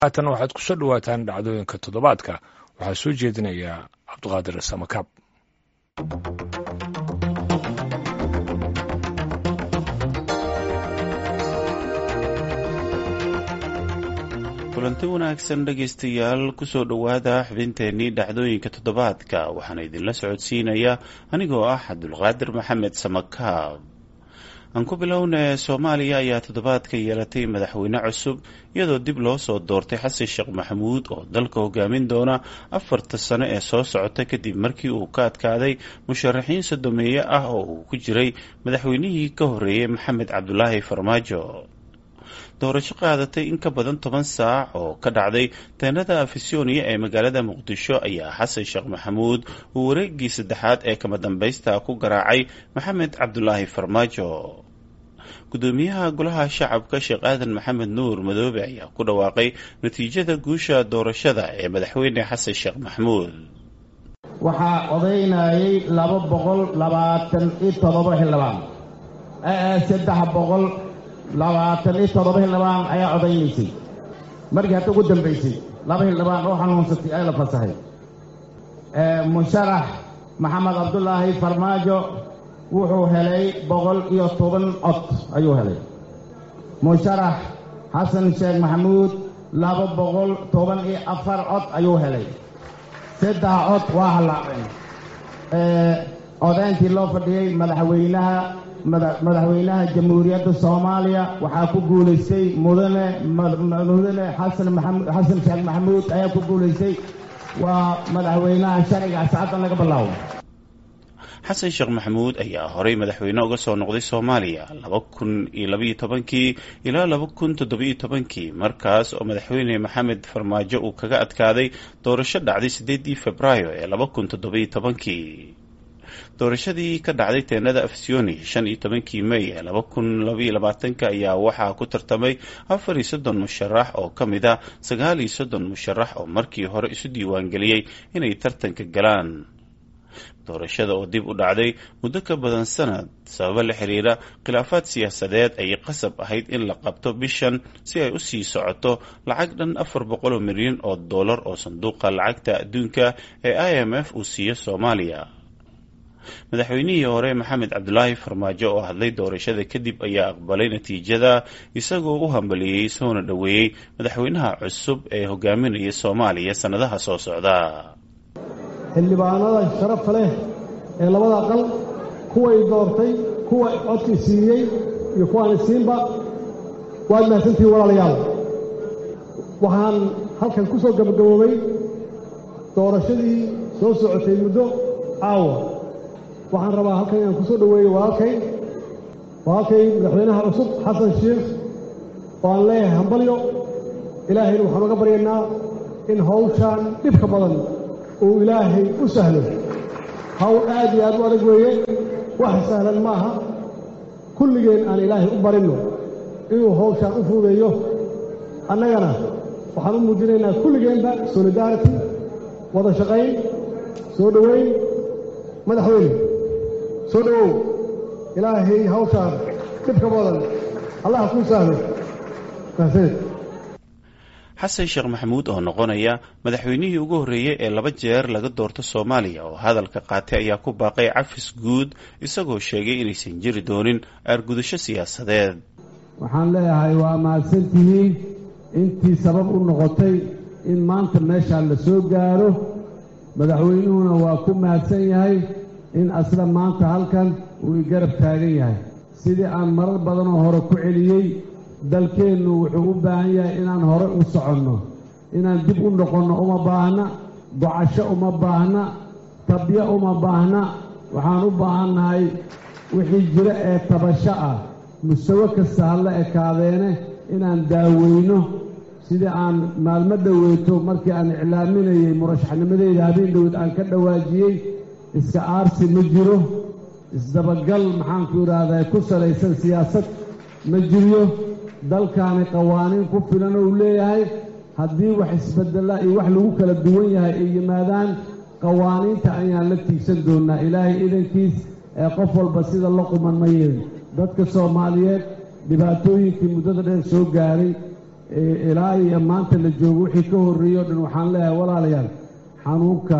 haatan waxaad ku soo dhowaataan dhacdooyinka toddobaadka waxaa soo jeedinaya cabdiqaadir samakaab kulanti wanaagsan dhegaystayaal kusoo dhowaada xubinteennii dhacdooyinka toddobaadka waxaana idinla socodsiinaya anigoo ah cabdulqaadir maxamed samakaab aan ku bilownay soomaaliya ayaa toddobaadka yeelatay madaxweyne cusub iyadoo dib loo soo doortay xasan sheekh maxamuud oo dalka hogaamin doona afarta sano ee soo socota kadib markii uu ka adkaaday musharaxiin sodomeeye ah oo uu ku jiray madaxweynihii ka horreeyey maxamed cabdulaahi farmaajo doorasho qaadatay in ka badan toban saac oo ka dhacday teenada afisyooniya ee magaalada muqdisho ayaa xasan sheekh maxamuud uu wareegii saddexaad ee kama dambaysta ku garaacay maxamed cabdulaahi farmaajo gudoomiyaha golaha shacabka sheekh aadan maxamed nuur madoobe ayaa ku dhawaaqay natiijada guusha doorashada ee madaxweyne xasan sheekh maxamuud waxaa odaynayay laba boqol labaatan iyo toddoba xildhibaan saddex boqol labaatan iyo toddoba xildhibaan ayaa odaynaysay markii hadda ugu dambaysay laba xildhibaan oo xanuunsatay ay la fasahay musharax maxamed cabdulaahi farmaajo wuxuu helay boqol iyo toban cod ayuu helay musharax xasan sheekh maxamuud laba boqol toban iyo afar cod ayuu helay saddex cod waa hallaaceen odayntii loo fadhiyey madaxweynaha madaxweynaha jamhuuriyadda soomaaliya waxaa ku guulaystay mudane mudane xasan maxamud xasan sheekh maxamuud ayaa ku guulaystay waa madaxweynaha sharciga ascaddan laga bilaabo xasan sheekh maxamuud ayaa horey madaxweyne uga soo noqday soomaaliya laba kun iyo labaiyo tobankii ilaa laba kun toddobiyo tobankii markaas oo madaxweyne maxamed farmaajo uu kaga adkaaday doorasho dhacday siddeedii februaayo ee laba kun toddobiyo tobankii doorashadii ka dhacday teenada afsyoni shan iyo tobankii mey ee laba kun labaiyo labaatanka ayaa waxaa ku tartamay afar iyo soddon musharax oo ka mid ah sagaal iyo soddon musharax oo markii hore isu diiwaangeliyey inay tartanka galaan doorashada oo dib u dhacday muddo ka badan sanad sababo la xiriira khilaafaad siyaasadeed ayay qasab ahayd in la qabto bishan si ay u sii socoto lacag dhan afar boqol oo milyan oo dollar oo sanduuqa lacagta adduunka ee i m f uu siiyo soomaaliya madaxweynihii hore maxamed cabdulaahi farmaajo oo hadlay doorashada kadib ayaa aqbalay natiijada isagoo u hambaliyey soona dhoweeyey madaxweynaha cusub ee hogaaminaya soomaaliya sannadaha soo socda xildhibaanada sharafa leh ee labada aqal kuway doortay kuwa codkii siiyey iyo kuwaani siinba waad mahadsantihiin walaalayaal waxaan halkan ku soo gabagaboobay doorashadii soo socotay muddo caawa waxaan rabaa halkan inaan ku soo dhoweeyo walaalkay walaalkay madaxweynaha cusub xasan sheekh oo aan leeyahay hambalyo ilaahayna waxaan uga baryaynaa in hawshaan dhibka badan uu ilaahay u sahlo hawl aad iyo aad u adag weeye wax sahlan ma aha kulligeen aan ilaahay u barinno inuu hawshaan u fuudeeyo annagana waxaan u muujinaynaa kulligeenba solidarity wada shaqayn soo dhoweyn madaxweyne soo dhowow ilaahay hawshaan dhibka badan allah kuu sahlo mahadsaned xasan sheekh maxamuud oo noqonaya madaxweynihii ugu horreeyey ee laba jeer laga doorto soomaaliya oo hadalka qaatay ayaa ku baaqay cafis guud isagoo sheegay inaysan jiri doonin aargudasho siyaasadeed waxaan leeyahay waa mahadsantihiin intii sabab u noqotay in maanta meeshaan la soo gaaro madaxweynuhuna waa ku mahadsan yahay in asla maanta halkan uu i garab taagan yahay sidii aan marar badanoo hore ku celiyey dalkeennu wuxuu u baahan yahay inaan hore u soconno inaan dib u noqonno uma baahna gocasho uma baahna tabyo uma baahna waxaan u baahannahay wixii jiro ee tabasho ah mustawo kasta halla ekaadeene inaan daaweyno sidii aan maalmo dhoweeto markii aan iclaaminayey murashaxnimadeyda habeen dhowed aan ka dhawaajiyey iska aarsi ma jiro isdabagal maxaanku idhaahdaa ku salaysan siyaasad ma jiryo dalkaani qawaaniin ku filan ou leeyahay haddii wax isbedela iyo wax lagu kala duwan yahay ay yimaadaan qawaaniinta ayaan la tiigsan doonnaa ilaahay idankiis ee qof walba sida la quman ma yeelin dadka soomaaliyeed dhibaatooyinkii muddada dheer soo gaaray ilaa iyo maanta la joogo wixii ka horreeyo o dhan waxaan leeyahay walaalayaal xanuunka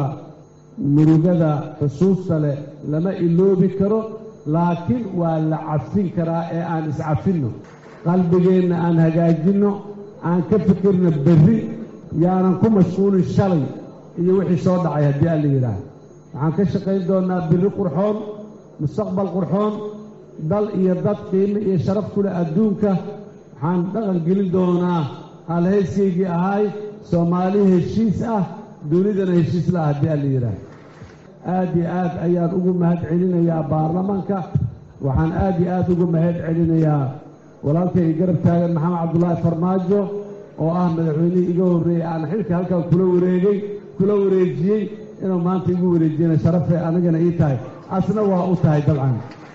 murugada xusuusta leh lama iloobi karo laakiin waa la cafin karaa ee aan iscafinno qalbigeenna aan hagaajinno aan ka fikirno berri yaanan ku mashquulin shalay iyo wixii soo dhacay haddii aan la yidhaah waxaan ka shaqayn doonnaa birri qurxoon mustaqbal qurxoon dal iyo dad qiime iyo sharaf ku leh adduunka waxaan dhaqan gelin doonaa halhayskaygii ahay soomaali heshiis ah dunidana heshiis lah haddii aan la yidhaah aad iyo aad ayaan ugu mahad celinayaa baarlamaanka waxaan aad iyo aad ugu mahad celinayaa walaalkayga garab taagan maxamed cabdulaahi farmaajo oo ah madaxweynihii iga horreeyey aan xilka halkan kula wareegay kula wareejiyey inuu maanta igu wareejiyana sharafay anigana ii tahay asna waa u tahay dabcan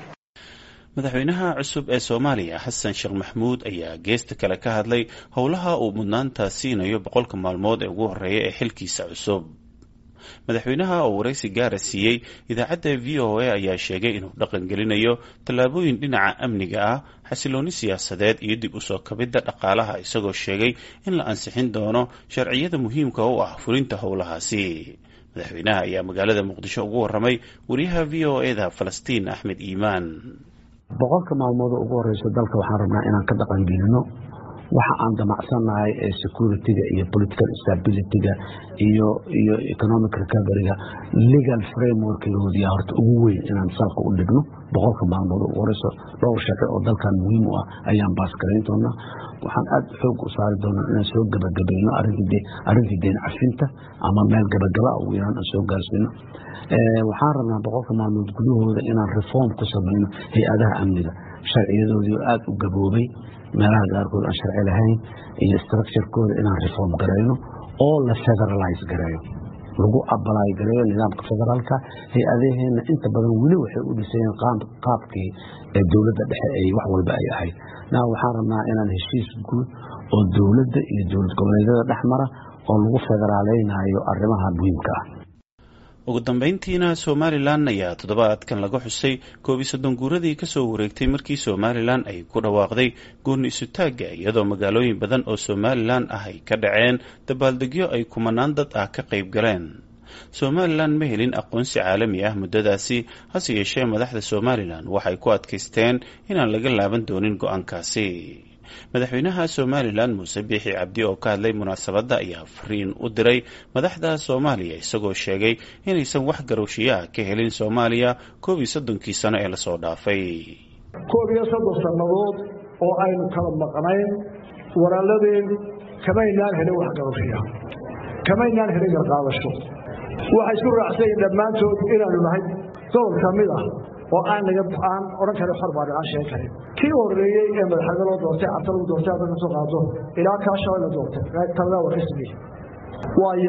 madaxweynaha cusub ee soomaaliya xasan sheekh maxmuud ayaa geesta kale ka hadlay howlaha uu mudnaanta siinayo boqolka maalmood ee ugu horreeya ee xilkiisa cusub madaxweynaha oo waraysi gaara siiyey idaacadda v o a ayaa sheegay inuu dhaqan gelinayo tallaabooyin dhinaca amniga ah xasilooni siyaasadeed iyo dib usoo kabidda dhaqaalaha isagoo sheegay in la ansixin doono sharciyada muhiimka u ah fulinta howlahaasi madaxweynaha ayaa magaalada muqdisho ugu warramay wariyaha v o eda falastiin axmed iimaan boqolka maalmood ugu horeysa dalka waxaan rabnaa inaan ka dhaqangelino waxa aan damacsannahay ee security-ga iyo political stability-ga iyo iyo economic recovery-ga legal framework-goodiya horta ugu weyn inaan salka u dhigno boqolka maalmood ugu horeyso dhowr sharci oo dalkan muhiim u ah ayaan baasgarayn doonaa waxaan aada xoog u saari doonaa inaan soo gebagabayno arrintii deen cafinta ama meel gabagaba ugu yaraan aan soo gaarsiino waxaan rabnaa boqolka maalmood gudahooda inaan reform ku samayno hay-adaha amniga sharciyadoodii aada u gaboobay meelaha qaarkood aan sharci lahayn iyo structurekooda inaan reform garayno oo la federalize gareeyo lagu abalaay gareeyo nidaamka federaalka hay-adaheenna inta badan weli waxay u dhisayeen qaabkii dowladda dhexe ay wax walba ay ahayd na waxaan rabnaa inaan heshiis guud oo dowladda iyo dowlad goboleedyada dhex mara oo lagu federaaleynayo arrimaha muhiimka ah ugu dambeyntiina somalilan ayaa toddobaadkan laga xusay koob iyo soddon guuradii kasoo wareegtay markii somalilan ay ku dhawaaqday gooni isutaagga iyadoo magaalooyin badan oo somalilan ah ay ka dhaceen dabaaldegyo ay kumanaan dad ah ka qayb galeen somalilan ma helin aqoonsi caalami ah muddadaasi hase yeeshee madaxda somalilan waxay ku adkaysteen inaan laga laaban doonin go-aankaasi madaxweynaha somalilan muuse biixi cabdi oo ka hadlay munaasabadda ayaa fariin u diray madaxda soomaaliya isagoo sheegay inaysan wax garowshiyaha ka helin soomaaliya koob iyo soddonkii sano ee lasoo dhaafay koob iyo soddon sannadood oo aynu kala maqnayn walaaladeen kamaynaan helin wax garowshiyaha kamaynaan helin garqaadasho waxay isku raacsayen dhammaantood inaanu nahay gobol ka mid ah oo aan naga aan odhan karin xor baan aan sheegi karin kii horreeyey ee madaxweyne loo doortay cabta lagu doortay hadda ka soo qaado ilaa kaa shalay la doortay talada waa ka sameeyey waaya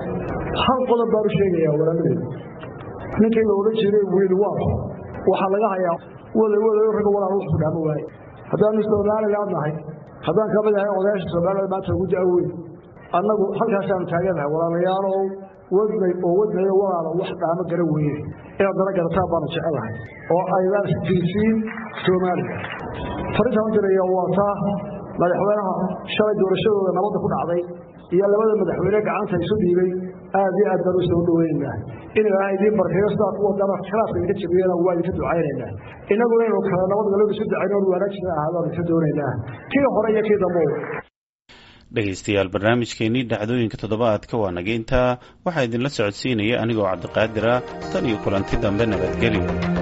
hal qodob baan u sheegayaa walaaladeyda ninkii la odhan jiray wiil waa waxaa laga hayaa wada wada ragga walaal wuxuu dhaamo waaye haddaanu somaliland nahay haddaan ka mid ahay odayaasha somaliland maanta ugu da-weyn annagu halkaasaanu taaganahay walaalayaalow wadnay oo wadnayo walaala wax dhaamo gara weeye inaad dana garataan baanu jecelahay oo aydaan isjiirsiin soomaaliya farintaan u diraya waa taa madaxweynaha shalay doorashadooda nabadda ku dhacday iyo labada madaxweyne gacanta isu dhiibay aad iyo aad baan u soo dhaweynaynaa in ilaahay idiin barkeeyo sidaa kuwa dana khilaafka idinka jabiyana waa idinka ducaynaynaa innaguna inuu kale nabadgalooda isu ducayno on wanaajina ahaadaan idinka doonaynaa kii hore iyo kii dambe dhegaystayaal barnaamijkeenii dhacdooyinka toddobaadka waa naga intaa waxaa idinla socodsiinaya anigoo cabdiqaadira tan iyo kulanti dambe nabadgelyo